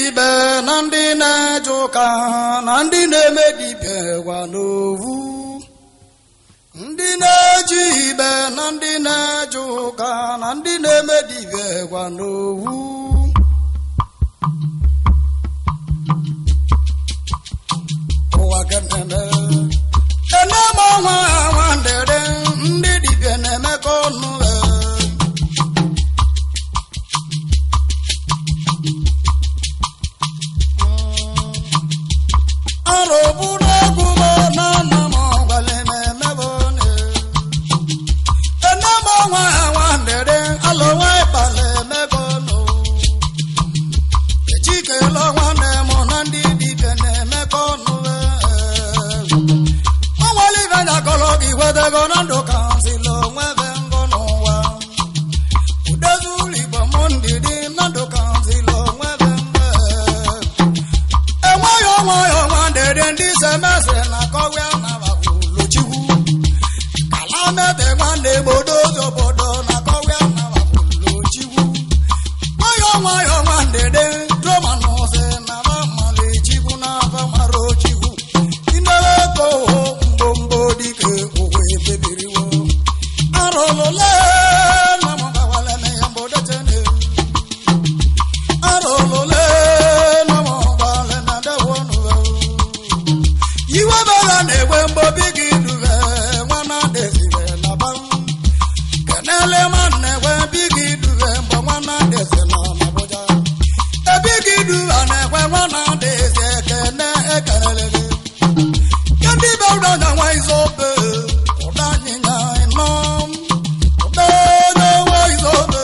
ibe na ndị na-eje ụka na ndị na-eme dibịa gwa n'owu ndị na-eji ibe na ndị na-eje ụka na ndị na-eme dibịa gwa n'owu ụwa kenene ene ma ọnwa nwa ndere ndị dibịa na-emekọ ọnụ ee. arụbụrụ egwu bụ na nna m gwara m emebe one ene m ọnwa nwa ndere alụwa ịkpala emebe ọnụ echikela nwanne m na ndị dibịa na-emekọ ọnụ ọnwale ibe nyakọrọ gị wedego na ndụ ka zila onwe be ngọ n'ụwa udezulu igbo m ndidi na ndụ ka zila onwe be mbe enweghị onweghị ọnwa ndede ndị semesịrị na kọwịa na bakwuluchikwu ala mebe nwanne gbodo obodo na kọwịa na bakwuluchikwu nwayọ nwayọ nwa ndede droma na ụzị na bamalichikwu na abamara ochikwu inere ego mgbomgbo dike ụwa ebebiriwo arụlụle na mụgawale na ya mbodechene arụlụle na mụgawale na dewonụwe iwe bere na-egbe mgbobi gị dube nwana dezire na ba kenele nwanne gwe bi gị dube mgbe nwana deze nọ n'Abuja ebi gị duba na-ekwe nwana deze ekene ekelele gị ndị be ụda na nwa izobe ụda anyịnya ịnọ ụda onye nwa izobe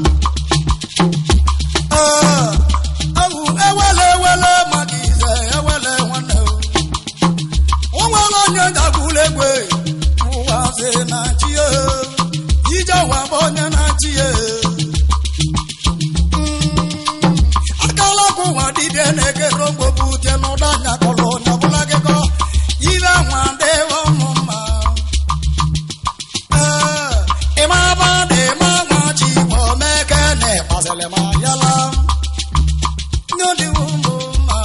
ee ahụ ewele ewele maka ize ewele nwanne o nwere onye dagburu egbe ụwa sị na chi ya ije ụwa bụ onye na-achị ya akala ọkụ ụwa dibịa na-ekere mgbogbu tie n'ụda anya kọrọ onye ọbụla gịkọ ibe nwa dịwa ọnụ mma ee ịma ba dị ma nwa chi bụ meke na ịkpasịrị ma yala nye dịwo mbụ mma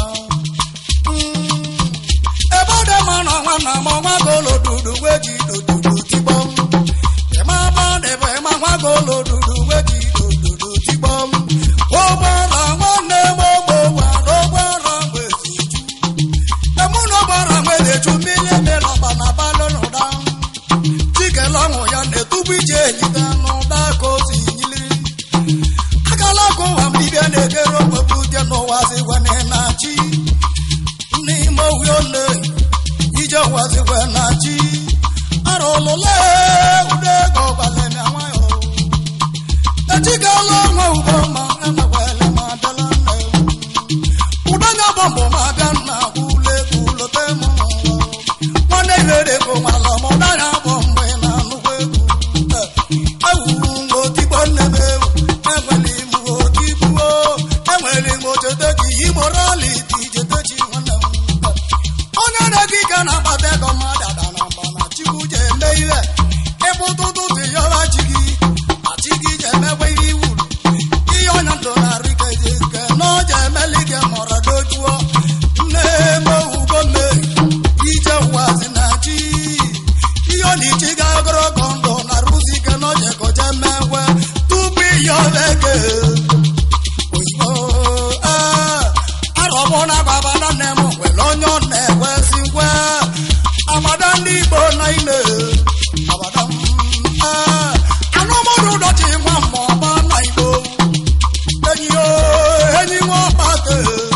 ebe ọ dị mma na nwanna m ọnwa golo dudu wee ji dodudu tigbo ịma ba dị bụ ịma nwa golo dudu wee ji dodudu tigbo ụgbọala nwanne m ogbo gwara ụgbọala mgbe si ju emu na ụgbọala mgbe na-eju mmiri emelọba na balụ n'ụda chikele ọṅụ ya na-etubu ije ejide n'ụda ka o si nyili akala aka ụwa mbibia na-egere okpokpu dị n'ụwa zigwane na chi n'ime ohi ole ije ụwa zigwe na chi arụlụle ude ego gbalịmịa nwayọ echikala ọnwa ugbo ma enwekwele ma bịala nna ewu ụdanya bọmbụ ma bịa nna kwule kwulote m n'ụwa nwanne irere ego nwala ma ụdanya bụ mgbe na nnukwu egwu ewu otigbo nne m ewu enwere m otigbuo enwere m ojede gị imoraliti jedechi nwanne m onye na-ege ike na-akpata ego mmadụ ada na mba na chikwu je eme ihe ịbụ ụtụtụ dị yọra chi gị achi gị je emekwa ihe iwuru ihe ọnya ndụ na-arị ka eji nke na ọ je emeli gị mọrọ dojuo nne eme owugo mmeri ije ụwazi na chi ihe ọ na-echi ga ogologo ndụ na rụzi ike na oje koje mmekwe tupu ihe ọbeke oyibo ee arọbụ na agbabada nne m nwere onye ọ na-ekwezi nkwe agbada ndị igbo na ine agbada m ee anụmụrụ ụdọchi nwa ma ọba na igbo enyi yo enyi nwa ọkpata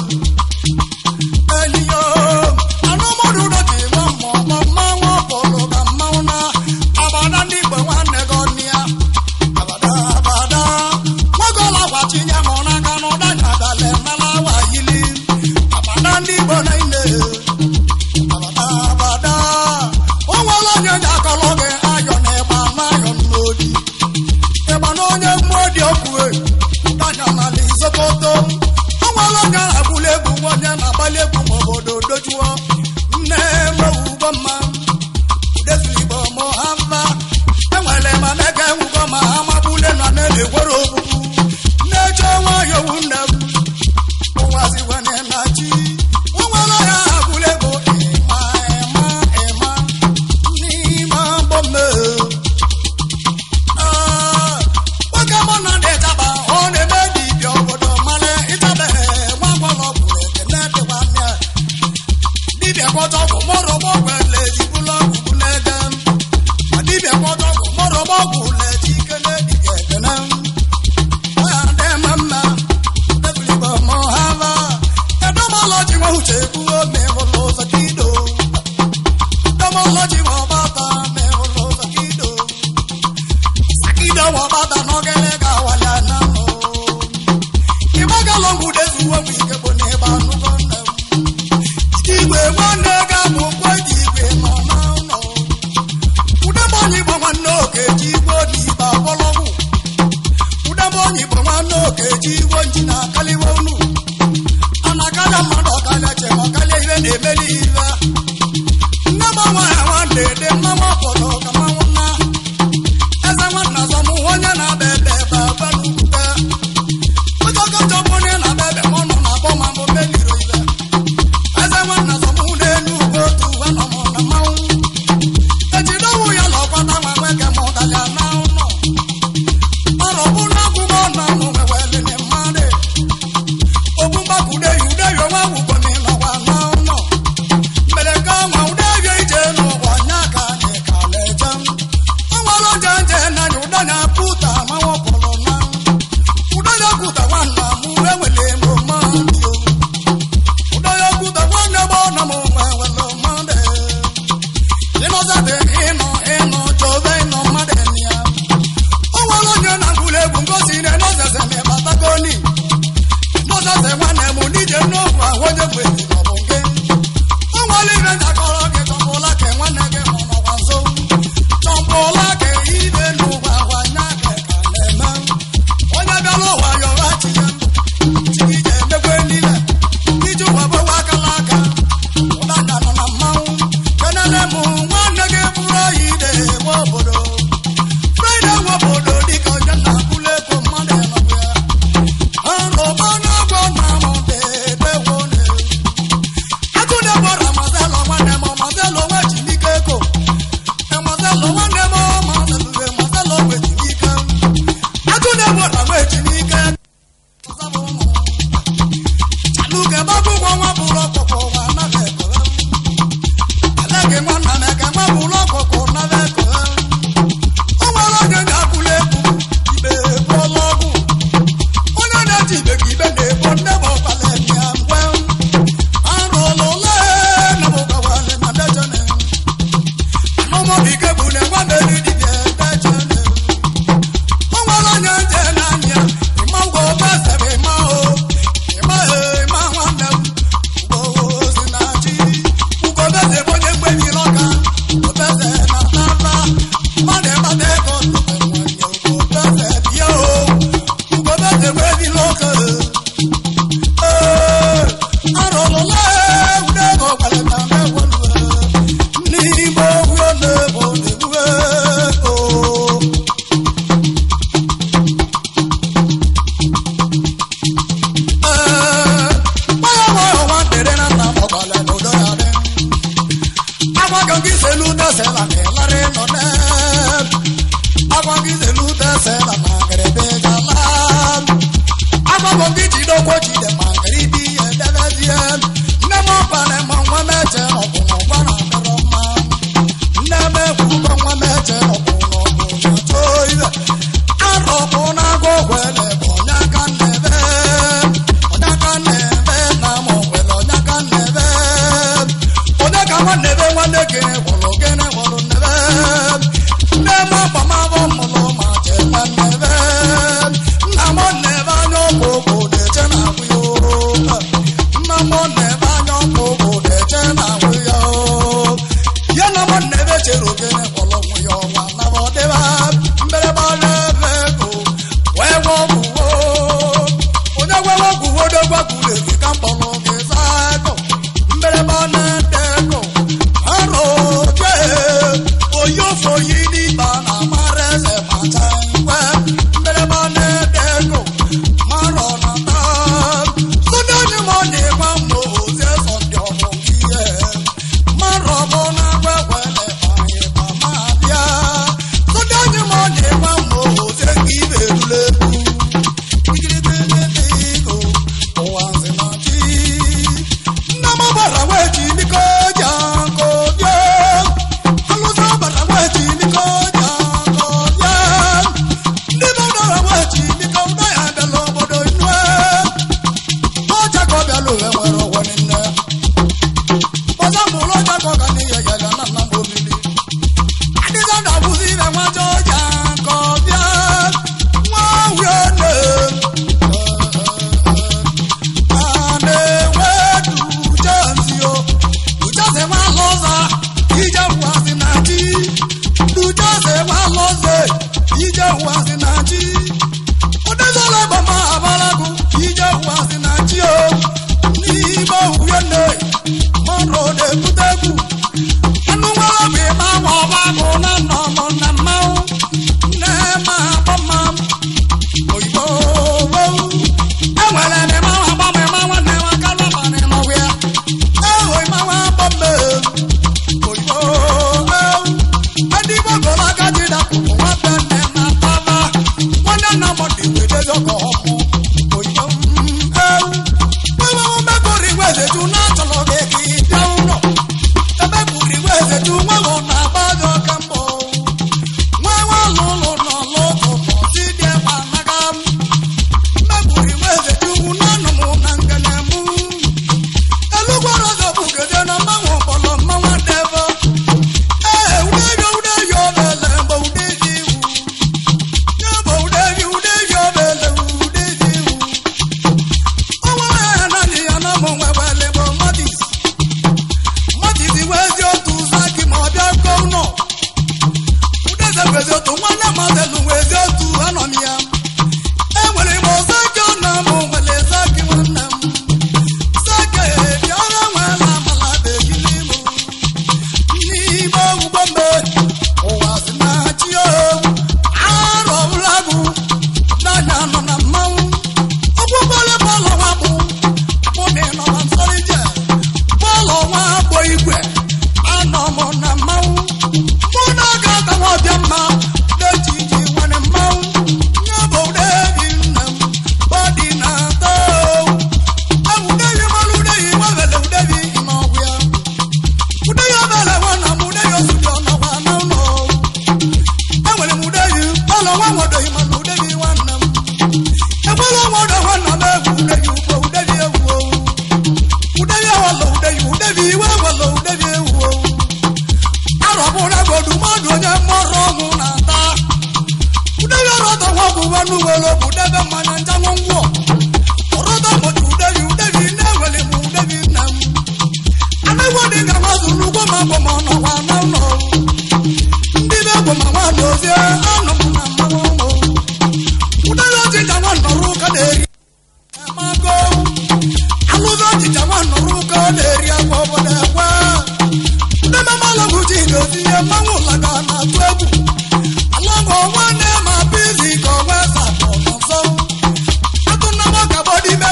enyi yo anụmụrụ ụdọchi nwa ma ọba mmanwụ ọbụlụ ka mmanwụ na agbada ndị igbo nwanne gị ọnụ ya abada abada nwagola gwachinye m n'aka n'ụda nyadale nala wayili abada ndị igbo na ine abada abada o nwere onye ji akọlọ gị ayọ na ịgba n'ayọ n'odi ịgba na onye mmụọ dị okwue ụdanya n'ala izokoto o nwere onye na-agbuli egwu nwa onye na-agbalị egwu ma obodo dojuo nne mewugo mma udezigbo mụ ha mma enwere ma na-ege nwugo ma ha magbule na na-egwere ogbugbu na-eche nwayọ wu nne m ụwa zigwe iwo nji na akaliwe unu a na-akarịa mmadụ ọkarịa che ma ọkarịa ihe na-emeli iwe nne gbanwe nwa dede mmanwụ ọpọdọ ka mmanwụ nna eze nwanna zọmụ onye na-aba ebe ebe ebe n'ukwute ụjọ gọjọ bụ onye na-aba ebe ma ọ nọ na-akpọ ma mbụ meliro iwe eze nwanna zọmụ n'elu ugwu otu uwe nọ mụ na mmanwụ ejide ọnwụ ya na ọkwata nwa nweke ma ụdalịa na ụlọ ọrụ bụ na akwụkwọ nọ mụ nwewelele mmadụ ogbu mgbakwude ya ude ya onwe gwụgo na ịnọkwa na ụlọ mere nke ọnwa ude ya ije n'ụwa nya ka anyị ka na-eje ọnwara oje nje na anya ụda ya pụta manwụ pụrụ na ụda ya kwuta nwanna m enwele m mmadụ ụda ya kwuta nwanne m ọnọ m nwewele mmadụ ịnọzate ịnọ ịnọ chọbe ịnọ mmadụ ya o nwere onye na-agụlụ egwu ngosi na enozeze ma ịbatagoni nozeze nwanne m n'ije n'okwu ahụ onye mgbe ọ bụ nke o nwere ibe njakọrọ gị chọpụla ka nwanne gị mụ n'ọkwa nso chọpụla ka ibe n'ụwa gwa nya ka ka na-eme onye bịara ụwa yọrọ chi ya chi gị ji emekwe niile iji ụwa gbawa akala aka ụdaka nọ na mmanwụ kenele m nwanne gị bụrụ oyi ide nwe obodo Friday nwe obodo dịka onye na-akwụla ego mmadụ enọbụ ya arụba na-agwọ na mọdedewo agụdebo ramazelo nwanne m mazelo nwe jimike ego emazelo nwanne m mazelo emazelo nwe jimike agụdebo ramwe jimike chaluke gbagwụgwọ nwa bụrụ ọkpụkpụ nwa anaghị ekele Alege nwanna m eke nwa bụrụ ọkụkụ nara eko o nwere onye ga-akwụla egwu ibe ebuola ọgwụ onye na-eji ibe ka ibe na-ebo nne m ọkwala ya ngwe arụla ole na bụgawale na dejene anụmọbike bụ na nwa meri dibịa dejene o nwere onye nje n'anya ịma ngwa obesebe ịma o ịma e ịma nwanne m ugbo si na chi ugobeze bụ onye mgbebiri ọka obeze na nara mmadụ ịmata ego ntụte nwanyị ugobeze bịa o ugobeze gbebiri ọka ee arụrụla ewude ego gbalịta mewolu n'ime ogwu na-ebo na-egbue o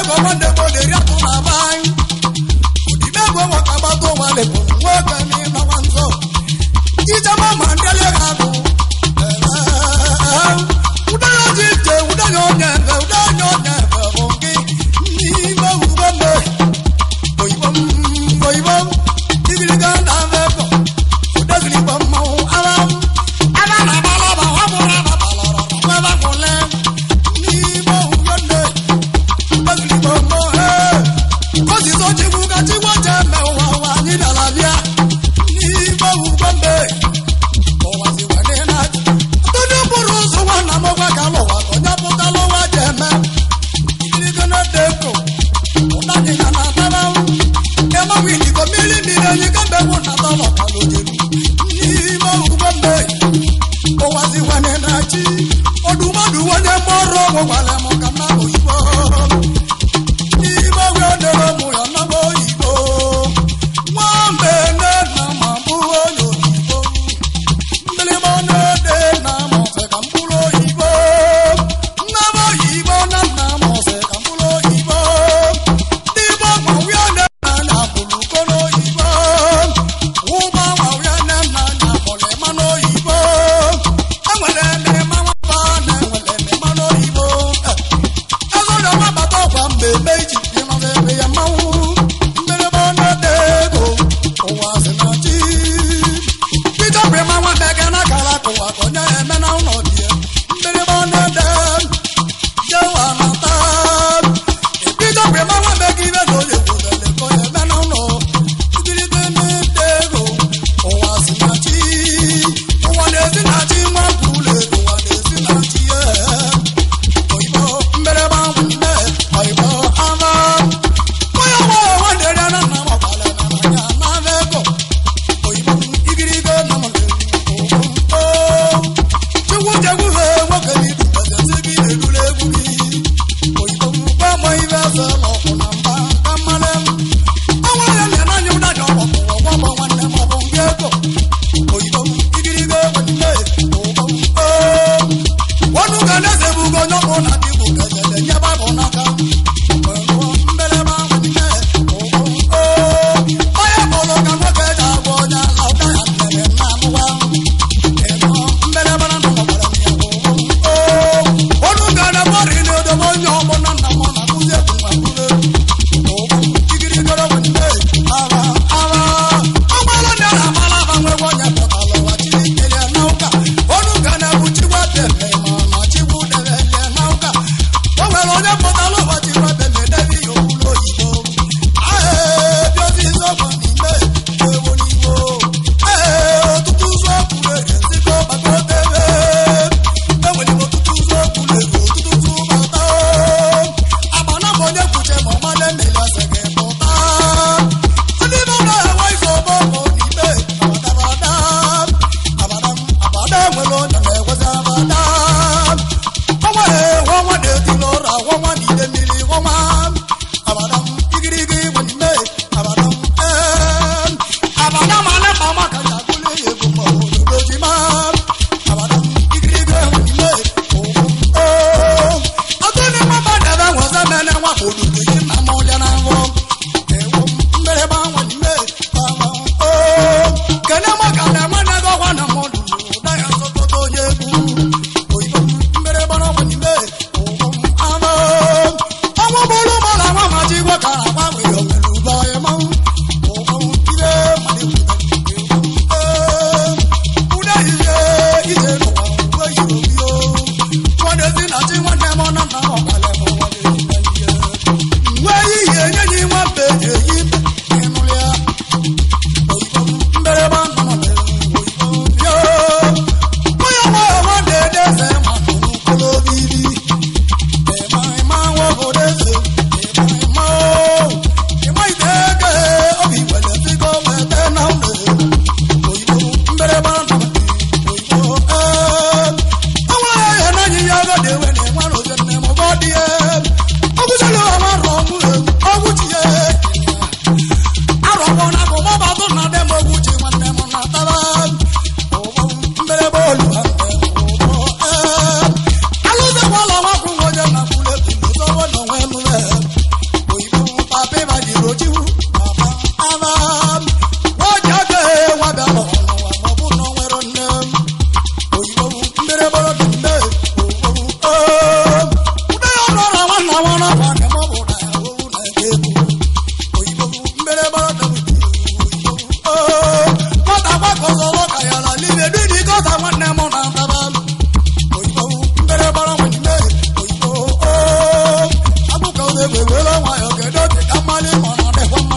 ego nwanne m na-eri atụ na be anyị odibe ego nwaka gbata ụwa lepụrụ nwoke n'ịnọwa nso ijema ma ndị elega agụ ụdanya ji ije ụdanya onye ebe ụdanya onye ebe bụ gị n'ime ugbo mbe oyibo m oyibo m igiriga na mebe ụdeziri igbo mmanwụ ara m ara na abalaba ọ bụrụ ababalara nwebe nwụle n'ime ugbo nne ụdeziri igbo mmanwụ ee kosiso chikwu ka chikwu je eme ụwa ụwa anyị bịara bịa n'ime ugbo mbe onye bụrụ ụzọ nwanna m gwa ka lụwa ka onye pụtala ụwa ji eme ikirigonodeko ụdadịga na atara emawiligo mmiri mmiri enyi kemgbe gwụ na talọkalojelu n'ime ugbo mbe ụwaziwane na chi ọdụmadụ onye mọrụ ọgwụ gwara m ka mma oyibo n'ime oge dere mụ ya naba oyibo nwambe nne na ma bụ onye oyibo mgbịrịgba na-ede na mọfe ka mkpụrụ oyibo nne m oyibo na nna m ọsị ka mkpụrụ oyibo ndị igbo gbanwee na anya bụrụ ukoro oyibo ụba gbanwee na nna anya bụrụ mmanụ oyibo enwere mmemme nwaba na enwere mmanụ oyibo ezoro nwabata ọkwa mgbe eme iji ịnọdụ ebe ya mmanwụ mgbịrịgba na-ede ego ụwa sị na chi Peter Brema nwa mege na kala kụwa ka onye eme na ụlọ die mgbịrịgba na-ede jewa na taa Peter Brema nwa mege ibe na onye kwudele ka onye eme na ụlọ igiride na-ede ego ụwa si na chi ụwa na-esi na chi nwa kwule ụwa na-esi na chi ye oyibo mgbịrịgba nne oyibo ama onye nwe nwanne ya na nna m ọkwale na n'anya na ego oyibo igirigo na chukwu jegwu ha nwoke n'idu ezi gị na-erule egwu gị oyibo gba mọ ibe eze n'ọkụ na mba ka mmalị m ọnwa ya na n'anya ụdanya ọgbọkụ ọgbọgbọ nwanne m ọbụ nke ego oyibo igirigo nne oyibo ọnụ ga na-eze bugo onye ọkụ na dị bụ kejele nye baịbụl n'aka mbeleba nwanne onye mụrụ ka nwoke ji agwa onye ala ụda ya mere na amụwa ọnụ ga na mmadụ na odobe onye ọgbọ na nna m na kụzi egwu nwa kụrụ igirigoro nwanne ara ara ọgbara ndị na amala agbanwe onye pụtara ụwa chiri kelee na ụka ọnụ ga na bụ chigwa debe ma na chigwu debe na ụka o nwere onye pụtara ụwa chigwa debe debe ya okwulu oyibo ahee bịazi izọgbo n'ime ewo n'igbo ee ọtụtụ ụzọ kwuru ege nzikọ gbata otebe enwere m ọtụtụ ụzọ kwuru ege ọtụtụ ụzọ bata agbana m onye kwuche ma ọmala emeli ase gị pụta ndị be ụlọ enwe ife ọgbọ bụ n'ime abadabada abada abada nwere onye na-egwezi abada ọnwa ewe ọnwa na-eti n'ụra ọnwa n'ide mmiri ọnwa abadam igirigi nwanne abadam ee abadam aleba maka ya agụle ya ego ma obodo ji ma abadam igirigi nwanne ogo oo ọtụ ndị mmadụ debe nweze mene nwa obodo ji na ma ọlịa na nhụ ewo mbereba nwanne abam oo kene maka na nwanne gị ọgwa na mmadụ ụda ya zọtọta onye egwu oyibo mbereba na nwanne ogo ama ọnwụ bụrụ mara nwa ma ji gwa ka agba nwere onwere ube ọya ma ụgbọ ire ụda ihe ije n'ụwa uwe yiri obi o nwanne si na chi nwanne m na nna m ọkala m nwanne si na ihe egwu ewere nwayọ kedu oge ka mmalị ma ọ na-adịkwa mma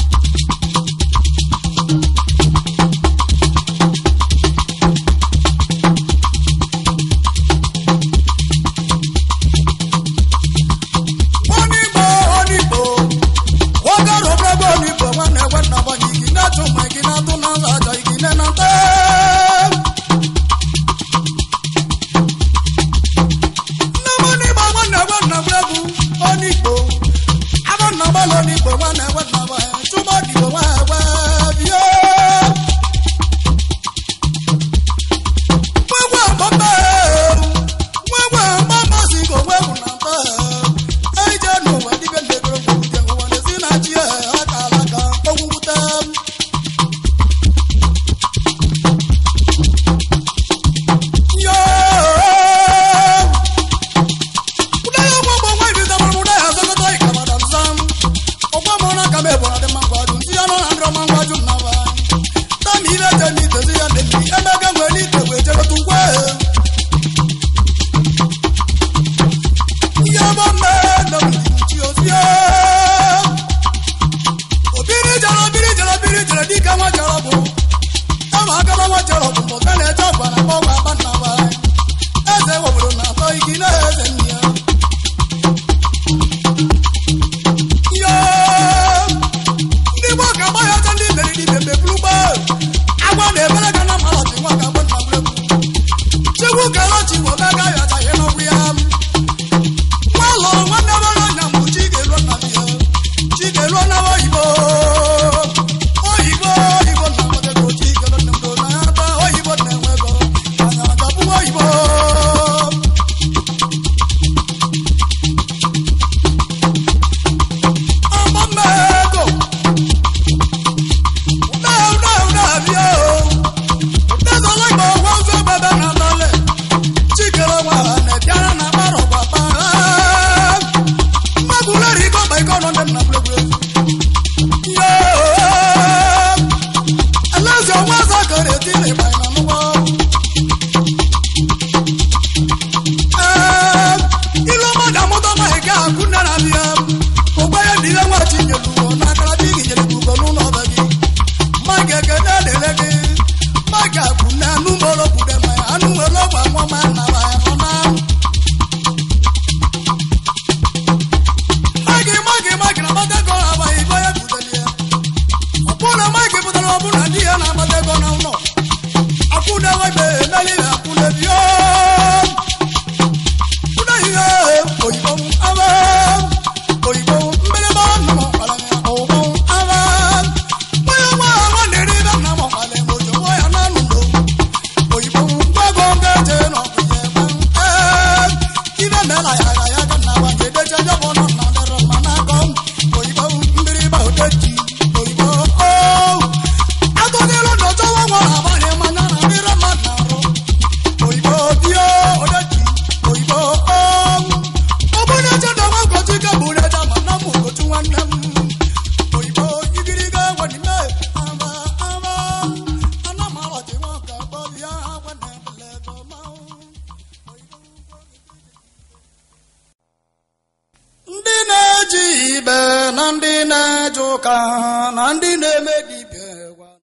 onigbo onigbo wagaro brabo onigbo nwanne ekwe nna gbanye igi na-atụ ma igi na-atụ na nza aja igi ne na nte nne m onigbo nwanne ekwe nna brabo onigbo abụ nna gbalị onigbo nwanne ekwe nna gbanye chụma odigbo nwa ekwe bie nwegwe mgbamba nwegwe mgbamba si ka onwe bụ na mba eje n'ụwa dibịa ndebere gwurute ụwa na-esi na chi aka alaka ogwugwute yo ụda ya ọgwụ ọgbọ nwa ibido mụrụ ụda ya azọkọta ịkamada nzam ọgwọ mụrụ na aka m ebora dị mma ngwaju nsị ya nọ na ndịrọ ma ngwaju m naba tami ile je n'itezi ya na-ebi emega nwere n'ite wee jebeta ugwe yabame namuchi osie obiri jara obiri jara obiri jara dịka nwa jara bụ ama agaba nwa jara bụ mbọta na-eje ọgwa na mgbanwe aba nna ba eze obodo na-atọ igi na eze nne ya yo ndị gboo ka agba ya ọcha ndị mere n'ibe meburu gba agwa na-ebere ga na mmalọchi nwa ka agba nna gburegbu chegbu ka lọchi bụ ọgaga ya achaghị n'ọgwụ ya nwalọ nwanne mara anya mbụ chigelo nna m ya chigelo na oyibo oyibo oyibo na nwetego chigelo nne m na ata oyibo na-enwe ego anya adọbụ oyibo agbamego ụda ụda ụda bịa o ụdazọla igbo gwa ụzọ bebe na nlele chikere nwa ha na-ebiara na akpara ọgbapa mmagwuleri iko ọgba ike ọnọ ndị nna gburugburu yo alaeze onwe ọzọ kere eti na ịgba na n'ụgbọ ee ilu mmadụ amụta ma ị ga-akụ nne na bịa ụgba ya dị ihe nwa chinyelu na akara dị gị nyere gị ugo n'ụlọ ọba gị ma ga-ekene na-ele gị ma ga-akụ nne anụ mgbọrọ kwude ma ya anụ nwere ọgba nwa ma nna ma ya nọ na magi magi magi na agbata ego na agbaghị ibe onye butere ya ọ bụrụ na magi pụtara ọ bụrụ na di ya na-agbata ego na ụlọ akwụna webe emeli na akwụna bio kwụna ihe oyibo aba oyibo mgbịrịgba nna m ọkpara ya ọwụwụ aba onye nwa ha nwa na-eri ibe nna m ọkpara ya ojo nwa ya na anụ oyibo ngwago ngaje na ọkụ ya ebe ee ibe mela ya ga ya ga na agba ga-edeje onye bụ nọ na dịrị mma n'aka oyibo mgbịrịgba odeji oyibo o atụnyelu na ọchọwa nwa ha agbanye mmanya na mmiri mmadụ na-arụ oyibo dio odeji oyibo o ọ bụ na eche na nwa ụkọchị ike bụ reja ma na mụ ụkọchị nwanne m oyibo igiriga gwanime ama ama ana m alọchi nwa ka gbọ ya gwa na ebele ego ma ndị na-eji ibe na ndị na-eje ụka na ndị na-eme